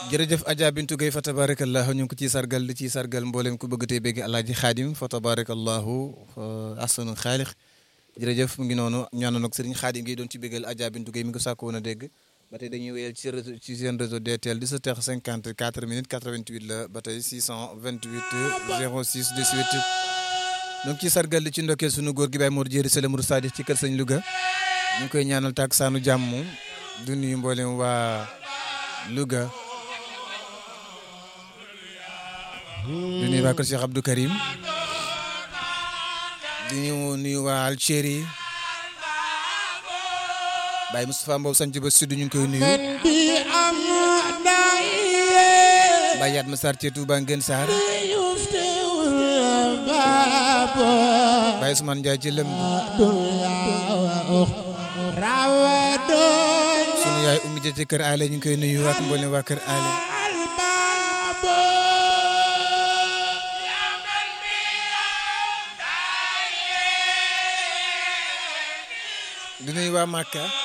jërëjëf Adja Bintu Gueye fa tabarakallahu ñu ngi ko ciy sargal di ciy sargal mboolem ku bëgg tey bégg alaaji xaadim fa tabarakallahu ahsanu xaalix jërëjëf mu ngi noonu ñaanoon ak sëriñ xaadim gi doon ci béggal Adja Bintu Gueye mi ngi ko sàkk woon a dégg ba tey dañuy wéyal ci réseau ci seen réseau DTL 17h54 minutes 88 la ba tey 628 06 18 donc ci sargal li ci ndokkeel sunu góor gi Baye Mor Jéeri Sele Mour Sadix ci kër sëñ Louga ñu ngi koy ñaanal tàkk saanu jàmm du nuyu mboolem waa Louga di nuyu waa kër Cheikh Abdou Karim di nuyu nuyu waa Algérie Baye Moustapha Mbow sanc ba sud ñu ngi koy nuyu Baye Yaat ma Sarr ci Touba Ngeen Sarr Baye Ousmane Ndiaye ci lëm sunu yaay Oumy Dia ci kër Ale ñu ngi koy nuyu ak mboolem waa kër Ale di nuyu waa Màkka